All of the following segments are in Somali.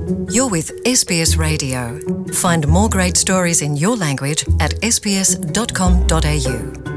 You're with SBS Radio. Find more great stories in your language at sbs.com.au.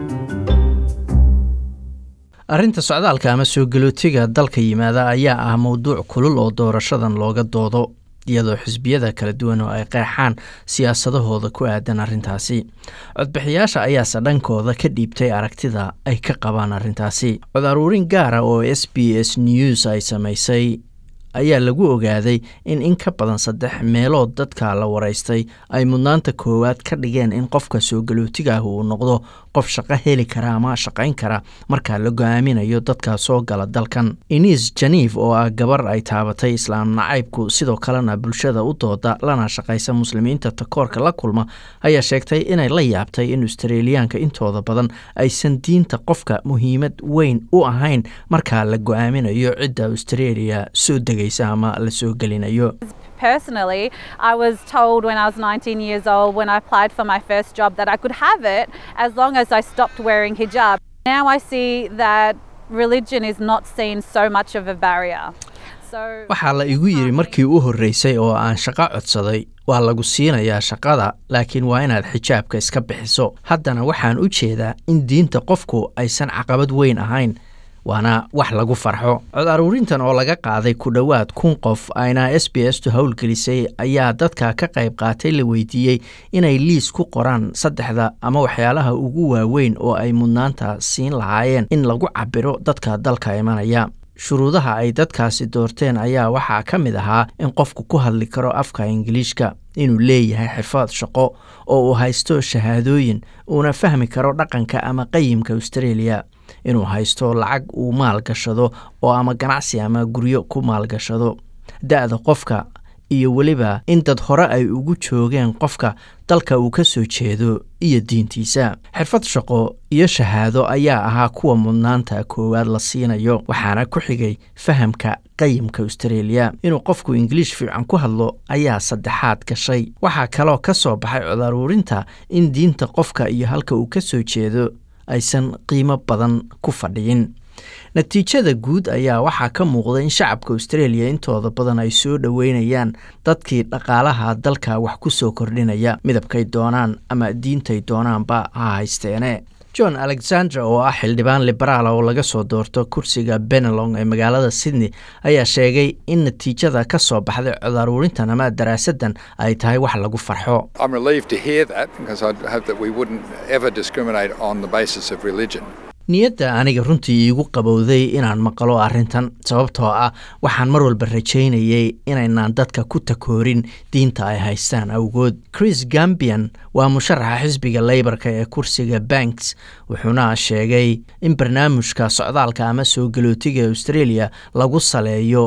arrinta socdaalka ama soo galootiga dalka yimaada ayaa ah mowduuc kulul oo doorashadan looga doodo iyadoo xisbiyada kala duwan oo ay qeexaan siyaasadahooda ku aadan arrintaasi codbixiyaasha ayaase dhankooda ka dhiibtay aragtida ay ka qabaan arrintaasi cod aruurin gaara oo s b s news ay samaysay ayaa lagu ogaaday in in ka badan saddex meelood dadka la waraystay ay mudnaanta koowaad ka dhigeen in qofka soo galootiga ah uu noqdo qof shaqo heli kara ama shaqayn kara marka la go-aaminayo dadka soo gala dalkan inis janiif oo ah gabar ay taabatay islaam nacaybku sidoo kalena bulshada u dooda lana shaqaysa muslimiinta takoorka la kulma ayaa sheegtay inay la yaabtay in australiyaanka intooda badan aysan diinta qofka muhiimad weyn u ahayn marka la go-aaminayo cidda australia soo degaysa ama la soo gelinayo Personally, I was told when I was 19 years old, when I applied for my first job, that I could have it as long as I stopped wearing hijab. Now I see that religion is not seen so much of a barrier. So waxaa la igu yidhi markii u horreysay oo aan shaqo codsaday waa lagu siinayaa shaqada laakiin waa inaad xijaabka iska bixiso haddana waxaan u jeedaa in diinta qofku aysan caqabad weyn ahayn waana wax lagu farxo cod aruurintan oo laga qaaday ku dhowaad kun qof ayna s b s tu howlgelisay ayaa dadka ka qayb qaatay la weydiiyey inay liis ku qoraan saddexda ama waxyaalaha ugu waaweyn oo ay mudnaanta siin lahaayeen in lagu cabiro dadka dalka imanaya shuruudaha ay dadkaasi doorteen ayaa waxaa ka mid ahaa in qofku ku hadli karo afka ingiliishka inuu leeyahay xirfad shaqo oo uu haysto shahaadooyin uuna fahmi karo dhaqanka ama qayimka australia inuu haysto lacag uu maalgashado oo ama ganacsi ama guryo ku maalgashado da-da qofka iyo weliba in dad hore ay ugu joogeen qofka dalka uu ka soo jeedo iyo diintiisa xirfad shaqo iyo shahaado ayaa ahaa kuwa mudnaanta koowaad la siinayo waxaana ku xigay fahamka qayimka australia inuu qofku ingiliish fiican ku hadlo ayaa saddexaad gashay waxaa kaloo ka soo baxay cod aruurinta in diinta qofka iyo halka uu ka soo jeedo aysan qiimo badan ku fadhiyin natiijada guud ayaa waxaa ka muuqda in shacabka australia intooda badan ay soo dhoweynayaan dadkii dhaqaalaha dalka wax ku soo kordhinaya midabkay doonaan ama diintay doonaanba ha haysteene john alexander oo ah xildhibaan liberaala oo laga soo doorto kursiga benelong ee magaalada sydney ayaa sheegay in natiijada ka soo baxday cod aruurintan ama daraasadan ay tahay wax lagu farxo I'm relieved to hear that because I'd hope that we wouldn't ever discriminate on the basis of religion. niyadda aniga runtii iigu qabowday inaan maqlo arrintan sababtoo ah waxaan mar walba rajaynayay inaynaan dadka ku takoorin diinta ay haystaan awgood chris gambian waa musharaxa xisbiga leybarka ee kursiga banks wuxuuna sheegay in barnaamijka socdaalka ama soo galootiga australia lagu saleeyo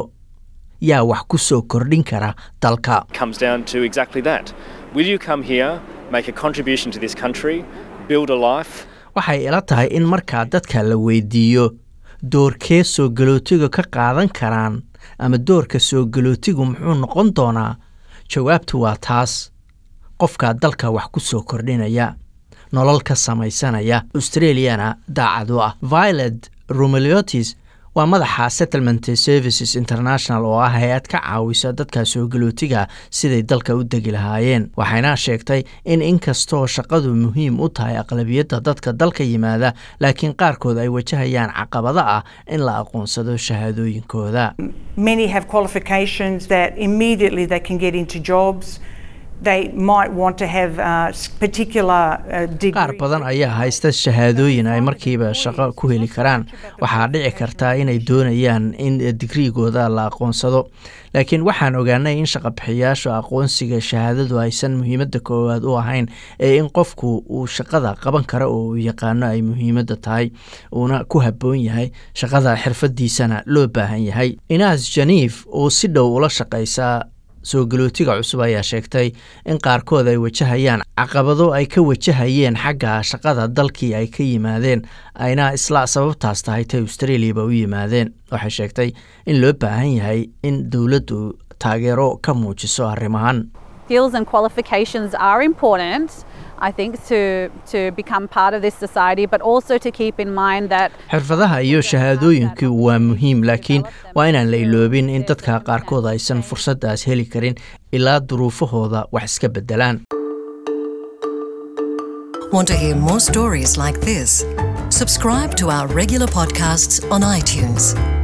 yaa wax ku soo kordhin kara dalka comes down to exactly that. Will you come here, make a contribution to this country, build a life? waxay ila tahay in markaa dadka la weydiiyo doorkee soo galootiga ka qaadan karaan ama doorka soo galootigu muxuu noqon doonaa jawaabtu waa taas qofka dalka wax ku soo kordhinaya nolol ka samaysanaya australiana daacad u ah violet romeliotis waa madaxa settlement services international oo ah hay-ad ka caawisa dadka soo galootiga siday dalka u degi lahaayeen waxayna sheegtay in inkastoo shaqadu muhiim u tahay aqlabiyadda dadka dalka yimaada laakiin qaarkood ay wajahayaan caqabado ah in la aqoonsado shahaadooyinkooda Many have qualifications that immediately they can get into jobs. They might want to have uh, s- particular uh, degrees. qaar badan ayaa haysta shahaadooyin ay markiiba shaqo ku heli karaan waxaa dhici kartaa inay doonayaan in digriigooda la aqoonsado laakiin waxaan ogaanay in shaqabixiyaasha aqoonsiga shahaadadu aysan muhiimadda koowaad u ahayn ee in qofku uu shaqada qaban karo oo uu yaqaano ay muhiimadda tahay uuna ku habboon yahay shaqada xirfadiisana loo baahan yahay inaas janiif oo si dhow ula shaqaysa soo galootiga cusub ayaa sheegtay in qaarkood ay wajahayaan caqabado ay ka wajahayeen xagga shaqada dalkii ay ka yimaadeen ayna isla sababtaas tahay tay australiaba u yimaadeen waxay sheegtay in loo baahan yahay in dowladdu taageero ka muujiso arrimahan skills and qualifications are important. I think to to become part of this society, but also to keep in mind that xirfadaha iyo shahaadooyinku waa muhiim laakiin waa inaan la iloobin in dadka qaarkood aysan fursaddaas heli karin ilaa duruufahooda wax iska beddelaan Want to hear more stories like this? Subscribe to our regular podcasts on iTunes.